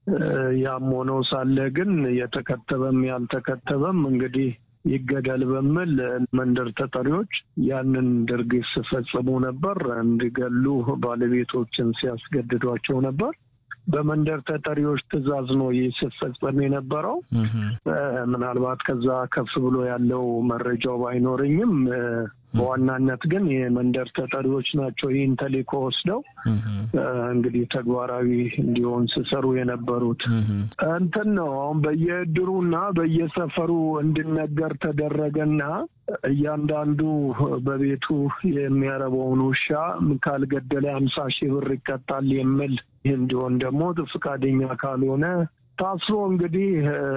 ያም ሆኖ ሳለ ግን የተከተበም ያልተከተበም እንግዲህ ይገደል በሚል መንደር ተጠሪዎች ያንን ድርጊት ሲፈጽሙ ነበር። እንዲገሉ ባለቤቶችን ሲያስገድዷቸው ነበር። በመንደር ተጠሪዎች ትዕዛዝ ነው ይህ ሲፈጸም የነበረው። ምናልባት ከዛ ከፍ ብሎ ያለው መረጃው ባይኖረኝም በዋናነት ግን የመንደር ተጠሪዎች ናቸው ይህን ተልዕኮ ወስደው እንግዲህ ተግባራዊ እንዲሆን ሲሰሩ የነበሩት እንትን ነው። አሁን በየእድሩና በየሰፈሩ እንዲነገር ተደረገና እያንዳንዱ በቤቱ የሚያረበውን ውሻ ካልገደለ አምሳ ሺህ ብር ይቀጣል የሚል እንዲሆን ደግሞ ፈቃደኛ ካልሆነ ታስሮ እንግዲህ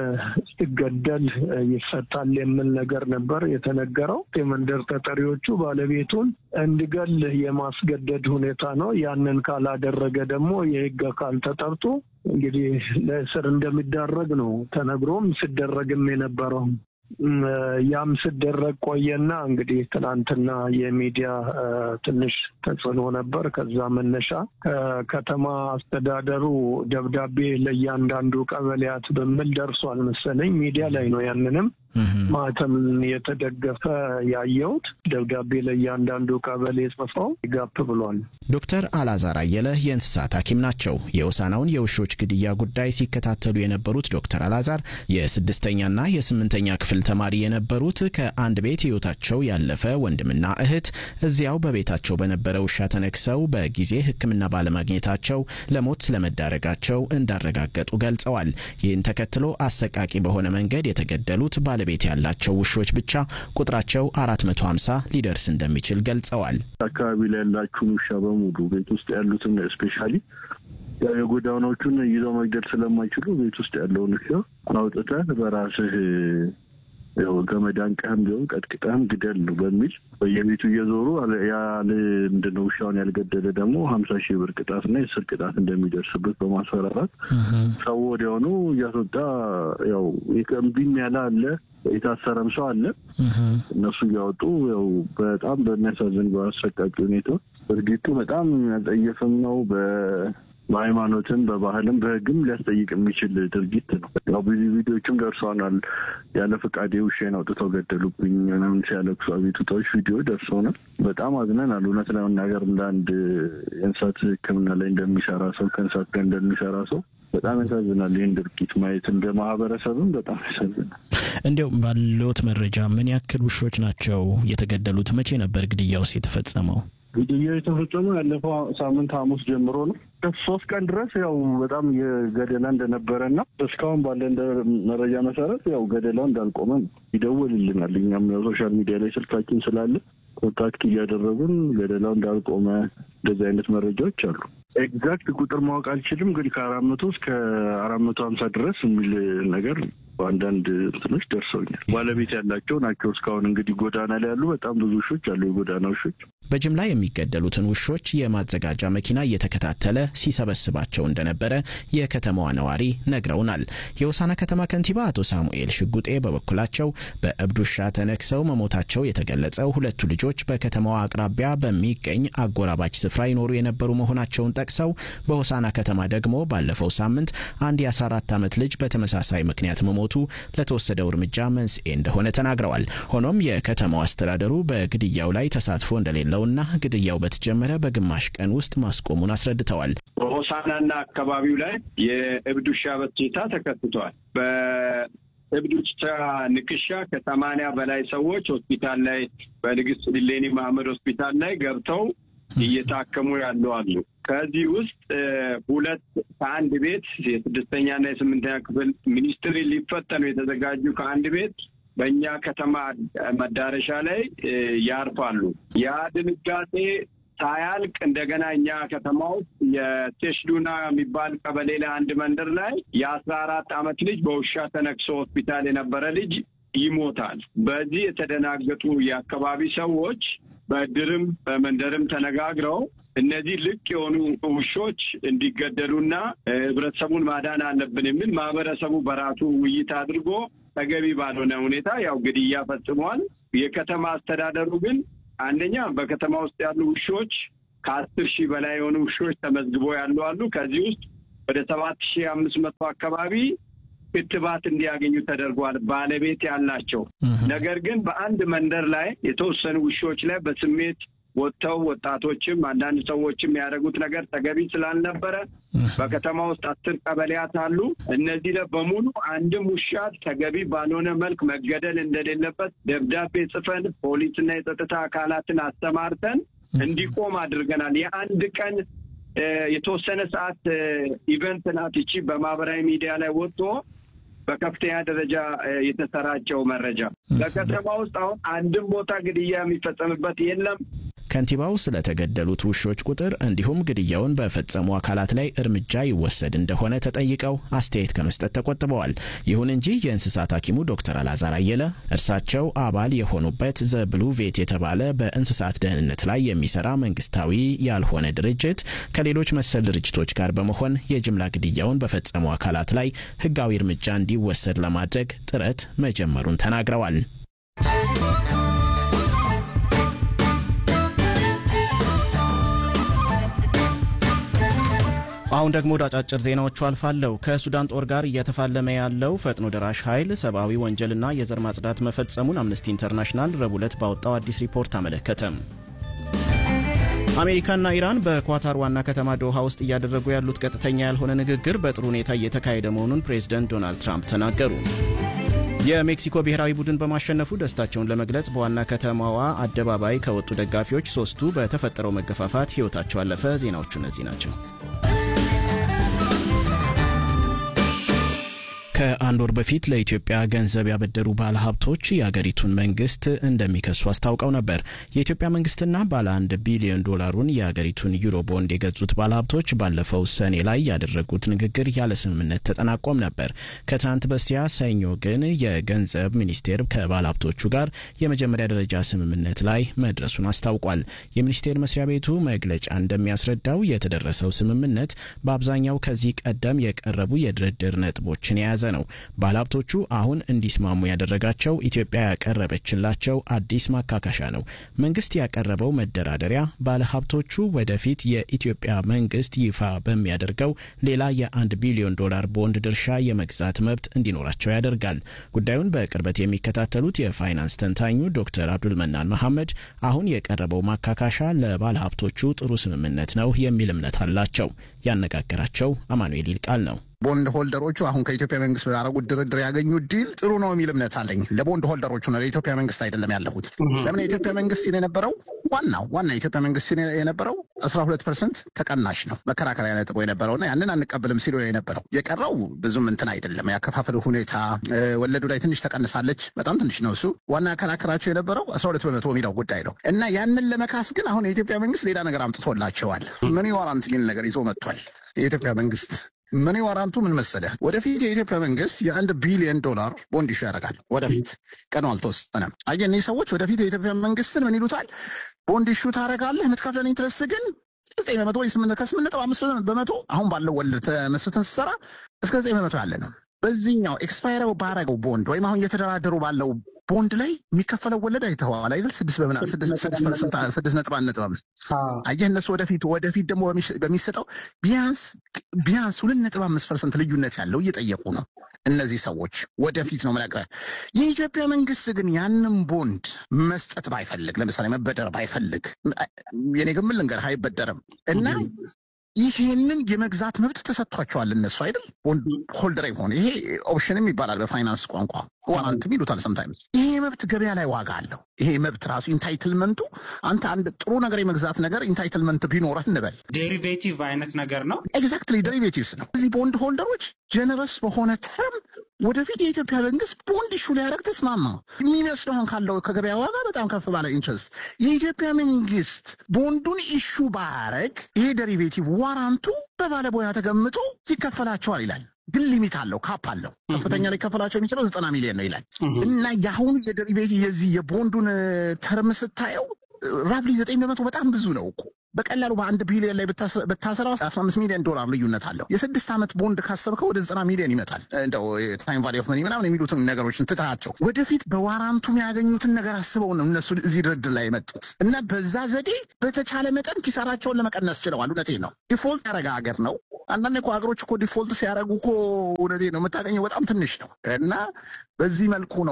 ሲገደል ይፈታል የሚል ነገር ነበር የተነገረው። የመንደር ተጠሪዎቹ ባለቤቱን እንዲገል የማስገደድ ሁኔታ ነው። ያንን ካላደረገ ደግሞ የሕግ አካል ተጠርቶ እንግዲህ ለእስር እንደሚዳረግ ነው ተነግሮም ሲደረግም የነበረው። ያም ሲደረግ ቆየና እንግዲህ ትናንትና የሚዲያ ትንሽ ተጽዕኖ ነበር። ከዛ መነሻ ከከተማ አስተዳደሩ ደብዳቤ ለእያንዳንዱ ቀበሌያት በሚል ደርሷል መሰለኝ። ሚዲያ ላይ ነው ያንንም ማተም የተደገፈ ያየሁት ደብዳቤ ለእያንዳንዱ ቀበሌ ጽፈው ጋፕ ብሏል። ዶክተር አላዛር አየለ የእንስሳት ሐኪም ናቸው። የሆሳናውን የውሾች ግድያ ጉዳይ ሲከታተሉ የነበሩት ዶክተር አላዛር የስድስተኛና የስምንተኛ ክፍል ተማሪ የነበሩት ከአንድ ቤት ሕይወታቸው ያለፈ ወንድምና እህት እዚያው በቤታቸው በነበረ ውሻ ተነክሰው በጊዜ ሕክምና ባለማግኘታቸው ለሞት ስለመዳረጋቸው እንዳረጋገጡ ገልጸዋል። ይህን ተከትሎ አሰቃቂ በሆነ መንገድ የተገደሉት ባለቤት ያላቸው ውሾች ብቻ ቁጥራቸው አራት መቶ ሀምሳ ሊደርስ እንደሚችል ገልጸዋል። አካባቢ ላይ ያላችሁን ውሻ በሙሉ ቤት ውስጥ ያሉትን ስፔሻሊ የጎዳናዎቹን ይዘው መግደል ስለማይችሉ ቤት ውስጥ ያለውን ውሻ አውጥተህ በራስህ ገመድ አንቀህም ቢሆን ቀጥቅጠህም ግደል በሚል በየቤቱ እየዞሩ ያለ ምንድነው ውሻውን ያልገደለ ደግሞ ሀምሳ ሺህ ብር ቅጣትና የስር ቅጣት እንደሚደርስበት በማስፈራራት ሰው ወዲያውኑ እያስወጣ ያው እምቢም ያለ አለ፣ የታሰረም ሰው አለ። እነሱ እያወጡ ያው በጣም በሚያሳዝን በአሰቃቂ ሁኔታ ድርጊቱ በጣም ያጠየፍም ነው። በሃይማኖትም በባህልም በሕግም ሊያስጠይቅ የሚችል ድርጊት ነው። ያው ብዙ ቪዲዮዎችም ደርሰውናል። ያለ ፈቃዴ ውሻዬን አውጥተው ገደሉብኝ ምናምን ሲያለቅሱ አቤቱታዎች ቪዲዮ ደርሰውናል። በጣም አዝነናል። እውነት ለመናገር እንደ አንድ የእንስሳት ሕክምና ላይ እንደሚሰራ ሰው ከእንስሳት ጋር እንደሚሰራ ሰው በጣም ያሳዝናል። ይህን ድርጊት ማየት እንደ ማህበረሰብም በጣም ያሳዝናል። እንዲያው ባለዎት መረጃ ምን ያክል ውሾች ናቸው የተገደሉት? መቼ ነበር ግድያውስ የተፈጸመው? ግድያው የተፈጸመው ያለፈው ሳምንት ሐሙስ ጀምሮ ነው። ሶስት ቀን ድረስ ያው በጣም የገደላ እንደነበረ እና እስካሁን ባለ መረጃ መሰረት ያው ገደላው እንዳልቆመ ነው። ይደውልልናል። እኛም ያው ሶሻል ሚዲያ ላይ ስልካችን ስላለ ኮንታክት እያደረጉን ገደላው እንዳልቆመ እንደዚህ አይነት መረጃዎች አሉ። ኤግዛክት ቁጥር ማወቅ አልችልም፣ ግን ከአራት መቶ እስከ አራት መቶ ሀምሳ ድረስ የሚል ነገር በአንዳንድ እንትኖች ደርሰውኛል። ባለቤት ያላቸው ናቸው። እስካሁን እንግዲህ ጎዳና ላይ ያሉ በጣም ብዙ ውሾች አሉ፣ የጎዳና ውሾች። በጅምላ የሚገደሉትን ውሾች የማዘጋጃ መኪና እየተከታተለ ሲሰበስባቸው እንደነበረ የከተማዋ ነዋሪ ነግረውናል። የሆሳና ከተማ ከንቲባ አቶ ሳሙኤል ሽጉጤ በበኩላቸው በእብድ ውሻ ተነክሰው መሞታቸው የተገለጸው ሁለቱ ልጆች በከተማዋ አቅራቢያ በሚገኝ አጎራባች ስፍራ ይኖሩ የነበሩ መሆናቸውን ጠቅሰው በሆሳና ከተማ ደግሞ ባለፈው ሳምንት አንድ የ14 ዓመት ልጅ በተመሳሳይ ምክንያት መሞቱ ለተወሰደው እርምጃ መንስኤ እንደሆነ ተናግረዋል። ሆኖም የከተማው አስተዳደሩ በግድያው ላይ ተሳትፎ እንደሌለውና ግድያው በተጀመረ በግማሽ ቀን ውስጥ ማስቆሙን አስረድተዋል። በሆሳናና አካባቢው ላይ የእብድ ውሻ በሽታ ተከስቷል። በእብድ ውሻ ንክሻ ከሰማንያ በላይ ሰዎች ሆስፒታል ላይ በንግስት ሌኒ መሐመድ ሆስፒታል ላይ ገብተው እየታከሙ ያሉ አሉ። ከዚህ ውስጥ ሁለት ከአንድ ቤት የስድስተኛና የስምንተኛ ክፍል ሚኒስትሪ ሊፈተኑ የተዘጋጁ ከአንድ ቤት በእኛ ከተማ መዳረሻ ላይ ያርፋሉ። ያ ድንጋጤ ሳያልቅ እንደገና እኛ ከተማ ውስጥ የቴሽዱና የሚባል ቀበሌ ላይ አንድ መንደር ላይ የአስራ አራት ዓመት ልጅ በውሻ ተነክሶ ሆስፒታል የነበረ ልጅ ይሞታል። በዚህ የተደናገጡ የአካባቢ ሰዎች በእድርም በመንደርም ተነጋግረው እነዚህ ልቅ የሆኑ ውሾች እንዲገደሉና ህብረተሰቡን ማዳን አለብን የሚል ማህበረሰቡ በራሱ ውይይት አድርጎ ተገቢ ባልሆነ ሁኔታ ያው ግድያ ፈጽሟል። የከተማ አስተዳደሩ ግን አንደኛ በከተማ ውስጥ ያሉ ውሾች ከአስር ሺህ በላይ የሆኑ ውሾች ተመዝግቦ ያሉ አሉ። ከዚህ ውስጥ ወደ ሰባት ሺህ አምስት መቶ አካባቢ ክትባት እንዲያገኙ ተደርጓል። ባለቤት ያላቸው ነገር ግን በአንድ መንደር ላይ የተወሰኑ ውሾች ላይ በስሜት ወጥተው ወጣቶችም አንዳንድ ሰዎችም ያደረጉት ነገር ተገቢ ስላልነበረ በከተማ ውስጥ አስር ቀበሌያት አሉ። እነዚህ ላይ በሙሉ አንድም ውሻ ተገቢ ባልሆነ መልክ መገደል እንደሌለበት ደብዳቤ ጽፈን ፖሊስና የጸጥታ አካላትን አስተማርተን እንዲቆም አድርገናል። የአንድ ቀን የተወሰነ ሰዓት ኢቨንት ናት ይቺ በማህበራዊ ሚዲያ ላይ ወጥቶ በከፍተኛ ደረጃ የተሰራጨው መረጃ በከተማ ውስጥ አሁን አንድም ቦታ ግድያ የሚፈጸምበት የለም። ከንቲባው ስለተገደሉት ውሾች ቁጥር እንዲሁም ግድያውን በፈጸሙ አካላት ላይ እርምጃ ይወሰድ እንደሆነ ተጠይቀው አስተያየት ከመስጠት ተቆጥበዋል። ይሁን እንጂ የእንስሳት ሐኪሙ ዶክተር አላዛር አየለ እርሳቸው አባል የሆኑበት ዘ ብሉ ቬት የተባለ በእንስሳት ደህንነት ላይ የሚሰራ መንግስታዊ ያልሆነ ድርጅት ከሌሎች መሰል ድርጅቶች ጋር በመሆን የጅምላ ግድያውን በፈጸሙ አካላት ላይ ሕጋዊ እርምጃ እንዲወሰድ ለማድረግ ጥረት መጀመሩን ተናግረዋል። አሁን ደግሞ ወደ አጫጭር ዜናዎቹ አልፋለሁ። ከሱዳን ጦር ጋር እየተፋለመ ያለው ፈጥኖ ደራሽ ኃይል ሰብአዊ ወንጀልና የዘር ማጽዳት መፈጸሙን አምነስቲ ኢንተርናሽናል ረቡዕ ዕለት ባወጣው አዲስ ሪፖርት አመለከተ። አሜሪካና ኢራን በኳታር ዋና ከተማ ዶሃ ውስጥ እያደረጉ ያሉት ቀጥተኛ ያልሆነ ንግግር በጥሩ ሁኔታ እየተካሄደ መሆኑን ፕሬዝደንት ዶናልድ ትራምፕ ተናገሩ። የሜክሲኮ ብሔራዊ ቡድን በማሸነፉ ደስታቸውን ለመግለጽ በዋና ከተማዋ አደባባይ ከወጡ ደጋፊዎች ሶስቱ በተፈጠረው መገፋፋት ሕይወታቸው አለፈ። ዜናዎቹ እነዚህ ናቸው። ከአንድ ወር በፊት ለኢትዮጵያ ገንዘብ ያበደሩ ባለሀብቶች የአገሪቱን መንግስት እንደሚከሱ አስታውቀው ነበር። የኢትዮጵያ መንግስትና ባለ አንድ ቢሊዮን ዶላሩን የአገሪቱን ዩሮ ቦንድ የገዙት ባለሀብቶች ባለፈው ሰኔ ላይ ያደረጉት ንግግር ያለ ስምምነት ተጠናቆም ነበር። ከትናንት በስቲያ ሰኞ ግን የገንዘብ ሚኒስቴር ከባለሀብቶቹ ጋር የመጀመሪያ ደረጃ ስምምነት ላይ መድረሱን አስታውቋል። የሚኒስቴር መስሪያ ቤቱ መግለጫ እንደሚያስረዳው የተደረሰው ስምምነት በአብዛኛው ከዚህ ቀደም የቀረቡ የድርድር ነጥቦችን የያዘ ነው። ባለሀብቶቹ አሁን እንዲስማሙ ያደረጋቸው ኢትዮጵያ ያቀረበችላቸው አዲስ ማካካሻ ነው። መንግስት ያቀረበው መደራደሪያ ባለሀብቶቹ ወደፊት የኢትዮጵያ መንግስት ይፋ በሚያደርገው ሌላ የአንድ ቢሊዮን ዶላር ቦንድ ድርሻ የመግዛት መብት እንዲኖራቸው ያደርጋል። ጉዳዩን በቅርበት የሚከታተሉት የፋይናንስ ተንታኙ ዶክተር አብዱል መናን መሐመድ አሁን የቀረበው ማካካሻ ለባለሀብቶቹ ጥሩ ስምምነት ነው የሚል እምነት አላቸው። ያነጋገራቸው አማኑኤል ይልቃል ነው። ቦንድ ሆልደሮቹ አሁን ከኢትዮጵያ መንግስት ባደረጉት ድርድር ያገኙት ዲል ጥሩ ነው የሚል እምነት አለኝ። ለቦንድ ሆልደሮቹ ነው፣ ለኢትዮጵያ መንግስት አይደለም ያለሁት። ለምን የኢትዮጵያ መንግስት ሲል የነበረው ዋናው ዋና የኢትዮጵያ መንግስት ሲል የነበረው አስራ ሁለት ፐርሰንት ተቀናሽ ነው መከራከሪያ ነጥቦ የነበረውና ያንን አንቀብልም ሲሉ የነበረው የቀረው ብዙም እንትን አይደለም። ያከፋፈል ሁኔታ ወለዱ ላይ ትንሽ ተቀንሳለች፣ በጣም ትንሽ ነው እሱ። ዋና ያከራከራቸው የነበረው አስራ ሁለት በመቶ የሚለው ጉዳይ ነው እና ያንን ለመካስ ግን አሁን የኢትዮጵያ መንግስት ሌላ ነገር አምጥቶላቸዋል። መኒ ዋራንት የሚል ነገር ይዞ መጥቷል የኢትዮጵያ መንግስት መኒ ዋራንቱ ምን መሰለህ? ወደፊት የኢትዮጵያ መንግስት የአንድ ቢሊዮን ዶላር ቦንድ ኢሹ ያደርጋል። ወደፊት ቀኑ አልተወሰነም። አየህ እኒህ ሰዎች ወደፊት የኢትዮጵያ መንግስትን ምን ይሉታል? ቦንድ ኢሹ ታደርጋለህ፣ የምትከፍለን ኢንትረስት ግን ዘጠኝ በመቶ ወይ ከስምንት ነጥብ አምስት በመቶ አሁን ባለው ወለድ ተመስርተን ስትሰራ እስከ ዘጠኝ በመቶ ያለ ነው። በዚህኛው ኤክስፓይረው ባረገው ቦንድ ወይም አሁን እየተደራደሩ ባለው ቦንድ ላይ የሚከፈለው ወለድ አይተዋል አይደል? ስድስት ስድስት ነጥብ አንድ ነጥብ አምስት አየህ እነሱ ወደፊት ወደፊት ደግሞ በሚሰጠው ቢያንስ ቢያንስ ሁለት ነጥብ አምስት ፐርሰንት ልዩነት ያለው እየጠየቁ ነው እነዚህ ሰዎች ወደፊት ነው ምነግርህ። የኢትዮጵያ መንግስት ግን ያንን ቦንድ መስጠት ባይፈልግ፣ ለምሳሌ መበደር ባይፈልግ፣ የኔ ግምት ልንገርህ አይበደርም እና ይህንን የመግዛት መብት ተሰጥቷቸዋል እነሱ አይደል ቦንድ ሆልደር የሆነ ይሄ ኦፕሽንም ይባላል በፋይናንስ ቋንቋ ዋራንትም ይሉታል ሰምታይምስ። ይሄ መብት ገበያ ላይ ዋጋ አለው። ይሄ መብት ራሱ ኢንታይትልመንቱ አንተ አንድ ጥሩ ነገር የመግዛት ነገር ኢንታይትልመንት ቢኖረህ እንበል ዴሪቬቲቭ አይነት ነገር ነው። ኤግዛክትሊ ዴሪቬቲቭስ ነው። እዚህ ቦንድ ሆልደሮች ጀነረስ በሆነ ተርም ወደፊት የኢትዮጵያ መንግስት ቦንድ ኢሹ ሊያደርግ ተስማማ። የሚመስለው አሁን ካለው ከገበያ ዋጋ በጣም ከፍ ባለ ኢንትረስት የኢትዮጵያ መንግስት ቦንዱን ኢሹ ባያደርግ ይሄ ዴሪቬቲቭ ዋራንቱ በባለሙያ ተገምቶ ይከፈላቸዋል ይላል። ግን ሊሚት አለው፣ ካፕ አለው። ከፍተኛ ሊከፈላቸው የሚችለው ዘጠና ሚሊዮን ነው ይላል እና የአሁኑ የዴሪቬቲቭ የዚህ የቦንዱን ተርም ስታየው ራፍሊ ዘጠኝ በመቶ በጣም ብዙ ነው እኮ በቀላሉ በአንድ ቢሊዮን ላይ ብታሰራው አስራ አምስት ሚሊዮን ዶላር ልዩነት አለው። የስድስት ዓመት ቦንድ ካሰብከው ወደ ዘጠና ሚሊዮን ይመጣል። እንደው ታይም ቫሊ ኦፍ መኒ ምናምን የሚሉትን ነገሮችን ትታቸው ወደፊት በዋራንቱ የሚያገኙትን ነገር አስበው ነው እነሱ እዚህ ድርድር ላይ የመጡት እና በዛ ዘዴ በተቻለ መጠን ኪሳራቸውን ለመቀነስ ችለዋል። እውነቴን ነው። ዲፎልት ያደረገ ሀገር ነው አንዳንድ እኮ ሀገሮች እኮ ዲፎልት ሲያደርጉ እኮ እውነቴን ነው የምታገኘው በጣም ትንሽ ነው እና በዚህ መልኩ ነው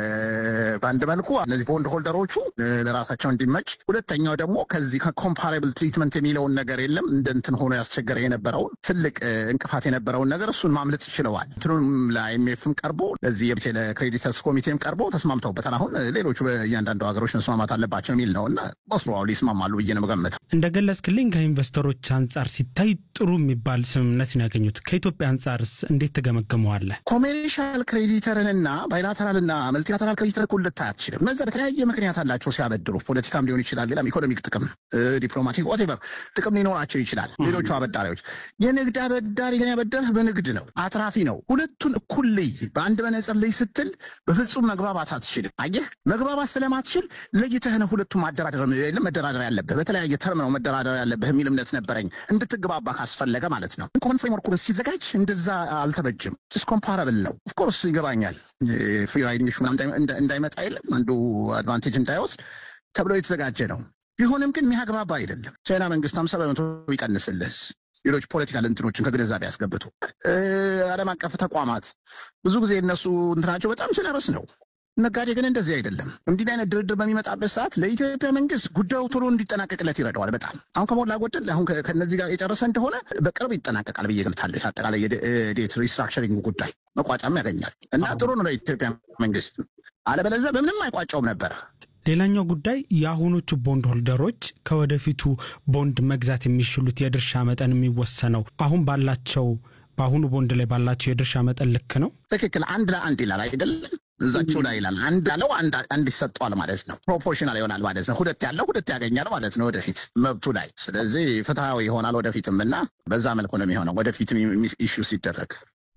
በአንድ መልኩ እነዚህ ቦንድ ሆልደሮቹ ለራሳቸው እንዲመች፣ ሁለተኛው ደግሞ ከዚህ ከኮምፓራብል ትሪትመንት የሚለውን ነገር የለም እንደ እንትን ሆኖ ያስቸገረ የነበረውን ትልቅ እንቅፋት የነበረውን ነገር እሱን ማምለጥ ይችለዋል። እንትኑም ለአይኤምኤፍም ቀርቦ ለዚህ ለክሬዲተርስ ኮሚቴም ቀርቦ ተስማምተውበታል። አሁን ሌሎቹ በእያንዳንዱ ሀገሮች መስማማት አለባቸው የሚል ነው እና መስሎ ይስማማሉ ብዬ ነው የምገምተው። እንደገለጽክልኝ ከኢንቨስተሮች አንጻር ሲታይ ጥሩ የሚባል ስምምነት ነው ያገኙት። ከኢትዮጵያ አንጻርስ እንዴት ትገመግመዋለህ? ኮሜርሻል ክሬዲተርንና ባይላተራልና መልቲላተራል ክሬዲተር እኩል ልታይ አትችልም። እነዚያ በተለያየ ምክንያት አላቸው ሲያበድሩ፣ ፖለቲካም ሊሆን ይችላል፣ ሌላም ኢኮኖሚክ ጥቅም፣ ዲፕሎማቲክ ኦቴቨር ጥቅም ሊኖራቸው ይችላል። ሌሎቹ አበዳሪዎች የንግድ አበዳሪ ግን ያበደርህ በንግድ ነው፣ አትራፊ ነው። ሁለቱን እኩል ልይ፣ በአንድ መነጽር ልይ ስትል በፍጹም መግባባት አትችልም። አየህ መግባባት ስለማትችል ለይተህ ነው ሁለቱም ማደራደር መደራደር ያለብህ በተለያየ ተርም ነው መደራደር ያለብህ የሚል እምነት ነበረኝ። እንድትግባባ ካስፈለገ ማለት ነው። ኮመን ፍሬምወርኩ ሲዘጋጅ እንደዛ አልተበጅም። ስ ኮምፓራብል ነው። ኦፍኮርስ ይገባኛል። ፍሪ ራይዲንግ እንዳይመጣ የለም አንዱ አድቫንቴጅ እንዳይወስድ ተብሎ የተዘጋጀ ነው። ቢሆንም ግን የሚያግባባ አይደለም። ቻይና መንግስት ሀምሳ በመቶ ይቀንስልህ ሌሎች ፖለቲካል እንትኖችን ከግንዛቤ ያስገብቱ። ዓለም አቀፍ ተቋማት ብዙ ጊዜ እነሱ እንትናቸው በጣም ጀነረስ ነው። ነጋዴ ግን እንደዚህ አይደለም። እንዲህ አይነት ድርድር በሚመጣበት ሰዓት ለኢትዮጵያ መንግስት ጉዳዩ ቶሎ እንዲጠናቀቅለት ይረዳዋል። በጣም አሁን ከሞላ ጎደል አሁን ከነዚህ ጋር የጨረሰ እንደሆነ በቅርብ ይጠናቀቃል ብዬ ገምታለሁ። አጠቃላይ የዴት ሪስትራክቸሪንግ ጉዳይ መቋጫም ያገኛል እና ጥሩ ነው ለኢትዮጵያ መንግስት። አለበለዚያ በምንም አይቋጨውም ነበር። ሌላኛው ጉዳይ የአሁኖቹ ቦንድ ሆልደሮች ከወደፊቱ ቦንድ መግዛት የሚችሉት የድርሻ መጠን የሚወሰነው አሁን ባላቸው በአሁኑ ቦንድ ላይ ባላቸው የድርሻ መጠን ልክ ነው። ትክክል። አንድ ለአንድ ይላል አይደለም እዛቸው ላይ ይላል። አንድ ያለው አንድ ይሰጠዋል ማለት ነው። ፕሮፖርሽናል ይሆናል ማለት ነው። ሁለት ያለው ሁለት ያገኛል ማለት ነው ወደፊት መብቱ ላይ። ስለዚህ ፍትሐዊ ይሆናል ወደፊትም እና በዛ መልኩ ነው የሚሆነው ወደፊትም ኢሹ ሲደረግ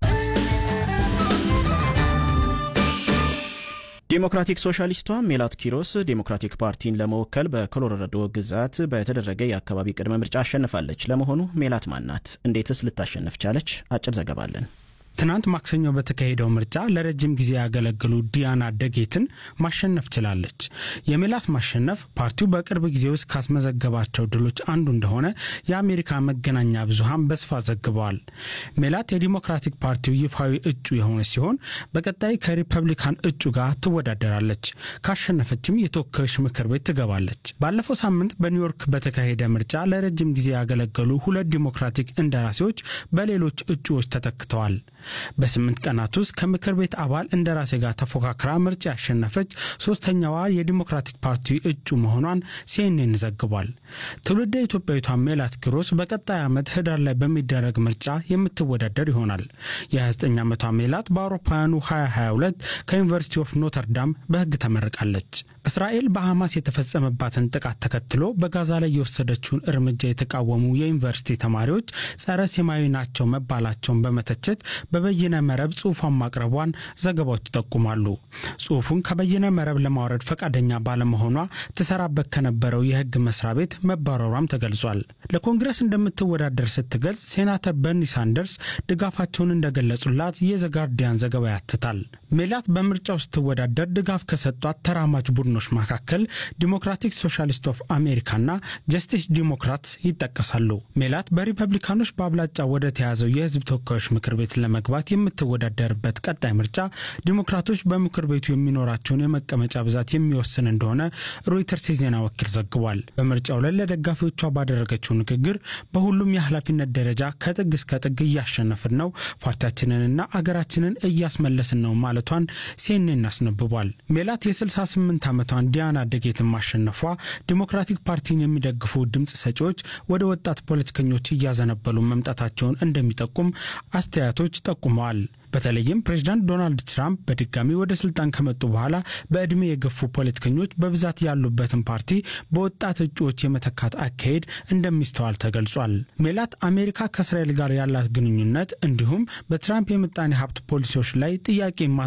ዴሞክራቲክ ሶሻሊስቷ ሜላት ኪሮስ ዴሞክራቲክ ፓርቲን ለመወከል በኮሎራዶ ግዛት በተደረገ የአካባቢ ቅድመ ምርጫ አሸንፋለች። ለመሆኑ ሜላት ማናት? እንዴትስ ልታሸንፍ ቻለች? አጭር ዘገባ አለን። ትናንት ማክሰኞ በተካሄደው ምርጫ ለረጅም ጊዜ ያገለገሉ ዲያና ደጌትን ማሸነፍ ችላለች። የሜላት ማሸነፍ ፓርቲው በቅርብ ጊዜ ውስጥ ካስመዘገባቸው ድሎች አንዱ እንደሆነ የአሜሪካ መገናኛ ብዙሃን በስፋት ዘግበዋል። ሜላት የዲሞክራቲክ ፓርቲው ይፋዊ እጩ የሆነች ሲሆን በቀጣይ ከሪፐብሊካን እጩ ጋር ትወዳደራለች። ካሸነፈችም የተወካዮች ምክር ቤት ትገባለች። ባለፈው ሳምንት በኒውዮርክ በተካሄደ ምርጫ ለረጅም ጊዜ ያገለገሉ ሁለት ዲሞክራቲክ እንደራሴዎች በሌሎች እጩዎች ተተክተዋል። በስምንት ቀናት ውስጥ ከምክር ቤት አባል እንደራሴ ጋር ተፎካክራ ምርጫ ያሸነፈች ሶስተኛዋ የዲሞክራቲክ ፓርቲ እጩ መሆኗን ሲኤንኤን ዘግቧል። ትውልደ ኢትዮጵያዊቷ ሜላት ኪሮስ በቀጣይ ዓመት ህዳር ላይ በሚደረግ ምርጫ የምትወዳደር ይሆናል። የ29 ዓመቷ ሜላት በአውሮፓውያኑ 2022 ከዩኒቨርሲቲ ኦፍ ኖተርዳም በህግ ተመርቃለች። እስራኤል በሐማስ የተፈጸመባትን ጥቃት ተከትሎ በጋዛ ላይ የወሰደችውን እርምጃ የተቃወሙ የዩኒቨርሲቲ ተማሪዎች ጸረ ሴማዊ ናቸው መባላቸውን በመተቸት በበይነ መረብ ጽሑፏን ማቅረቧን ዘገባዎች ይጠቁማሉ። ጽሑፉን ከበይነ መረብ ለማውረድ ፈቃደኛ ባለመሆኗ ትሰራበት ከነበረው የህግ መስሪያ ቤት መባረሯም ተገልጿል። ለኮንግረስ እንደምትወዳደር ስትገልጽ ሴናተር በርኒ ሳንደርስ ድጋፋቸውን እንደገለጹላት የዘጋርዲያን ዘገባ ያትታል። ሜላት በምርጫው ስትወዳደር ድጋፍ ከሰጧት ተራማጅ ቡድኖች መካከል ዲሞክራቲክ ሶሻሊስት ኦፍ አሜሪካና ጀስቲስ ዲሞክራት ይጠቀሳሉ። ሜላት በሪፐብሊካኖች በአብላጫ ወደ ተያዘው የህዝብ ተወካዮች ምክር ቤት ለመግባት የምትወዳደርበት ቀጣይ ምርጫ ዲሞክራቶች በምክር ቤቱ የሚኖራቸውን የመቀመጫ ብዛት የሚወስን እንደሆነ ሮይተርስ የዜና ወኪል ዘግቧል። በምርጫው ላይ ለደጋፊዎቿ ባደረገችው ንግግር በሁሉም የኃላፊነት ደረጃ ከጥግ እስከ ጥግ እያሸነፍን ነው፣ ፓርቲያችንንና አገራችንን እያስመለስን ነው ማለቷን ሲኤንኤን አስነብቧል። ሜላት የ68 ዓመቷን ዲያና ደጌትን ማሸነፏ ዲሞክራቲክ ፓርቲን የሚደግፉ ድምፅ ሰጪዎች ወደ ወጣት ፖለቲከኞች እያዘነበሉ መምጣታቸውን እንደሚጠቁም አስተያየቶች ጠቁመዋል። በተለይም ፕሬዚዳንት ዶናልድ ትራምፕ በድጋሚ ወደ ስልጣን ከመጡ በኋላ በዕድሜ የገፉ ፖለቲከኞች በብዛት ያሉበትን ፓርቲ በወጣት እጩዎች የመተካት አካሄድ እንደሚስተዋል ተገልጿል። ሜላት አሜሪካ ከእስራኤል ጋር ያላት ግንኙነት እንዲሁም በትራምፕ የምጣኔ ሀብት ፖሊሲዎች ላይ ጥያቄ ማንሳት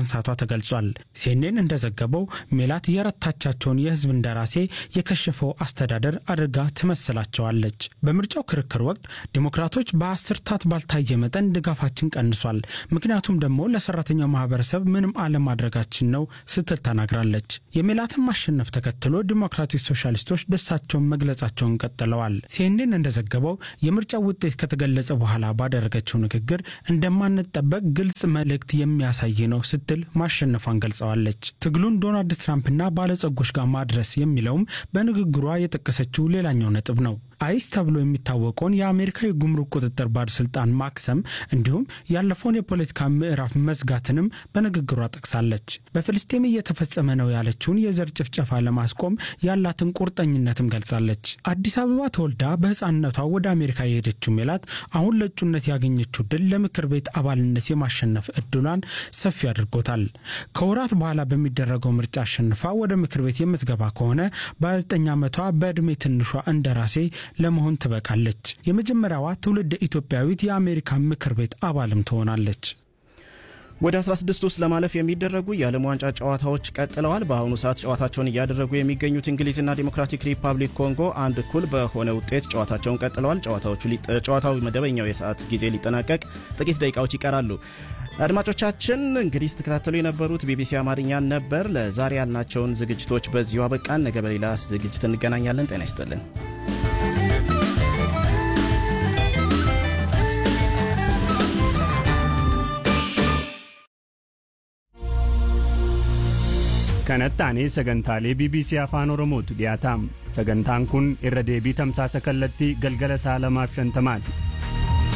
ማንሳቷ ተገልጿል። ሲኤንኤን እንደዘገበው ሜላት የረታቻቸውን የህዝብ እንደራሴ የከሸፈው አስተዳደር አድርጋ ትመስላቸዋለች። በምርጫው ክርክር ወቅት ዲሞክራቶች በአስርታት ባልታየ መጠን ድጋፋችን ቀንሷል፣ ምክንያቱም ደግሞ ለሰራተኛው ማህበረሰብ ምንም አለማድረጋችን ነው ስትል ተናግራለች። የሜላትን ማሸነፍ ተከትሎ ዲሞክራቲክ ሶሻሊስቶች ደስታቸውን መግለጻቸውን ቀጥለዋል። ሲኤንኤን እንደዘገበው የምርጫው ውጤት ከተገለጸ በኋላ ባደረገችው ንግግር እንደማንጠበቅ ግልጽ መልእክት የሚያሳይ ነው ስትል ማሸነፏን ገልጸዋለች። ትግሉን ዶናልድ ትራምፕና ባለጸጎች ጋር ማድረስ የሚለውም በንግግሯ የጠቀሰችው ሌላኛው ነጥብ ነው። አይስ ተብሎ የሚታወቀውን የአሜሪካ የጉምሩክ ቁጥጥር ባለስልጣን ማክሰም እንዲሁም ያለፈውን የፖለቲካ ምዕራፍ መዝጋትንም በንግግሯ ጠቅሳለች። በፍልስጤም እየተፈጸመ ነው ያለችውን የዘር ጭፍጨፋ ለማስቆም ያላትን ቁርጠኝነትም ገልጻለች። አዲስ አበባ ተወልዳ በሕፃንነቷ ወደ አሜሪካ የሄደችው ሜላት አሁን ለእጩነት ያገኘችው ድል ለምክር ቤት አባልነት የማሸነፍ እድሏን ሰፊ አድርጎታል። ከወራት በኋላ በሚደረገው ምርጫ አሸንፋ ወደ ምክር ቤት የምትገባ ከሆነ በ29 ዓመቷ በዕድሜ ትንሿ እንደራሴ ለመሆን ትበቃለች። የመጀመሪያዋ ትውልድ ኢትዮጵያዊት የአሜሪካ ምክር ቤት አባልም ትሆናለች። ወደ 16 ውስጥ ለማለፍ የሚደረጉ የዓለም ዋንጫ ጨዋታዎች ቀጥለዋል። በአሁኑ ሰዓት ጨዋታቸውን እያደረጉ የሚገኙት እንግሊዝና ዲሞክራቲክ ሪፐብሊክ ኮንጎ አንድ እኩል በሆነ ውጤት ጨዋታቸውን ቀጥለዋል። ጨዋታው መደበኛው የሰዓት ጊዜ ሊጠናቀቅ ጥቂት ደቂቃዎች ይቀራሉ። አድማጮቻችን እንግዲህ ስትከታተሉ የነበሩት ቢቢሲ አማርኛን ነበር። ለዛሬ ያልናቸውን ዝግጅቶች በዚሁ አበቃን። ነገ በሌላ ዝግጅት እንገናኛለን። ጤና ይስጥልን። kanatti sagantaalee bbc afaan oromootu dhiyaataam sagantaan kun irra deebii tamsaasa kallattii galgala sa'a lamaaf shantamaati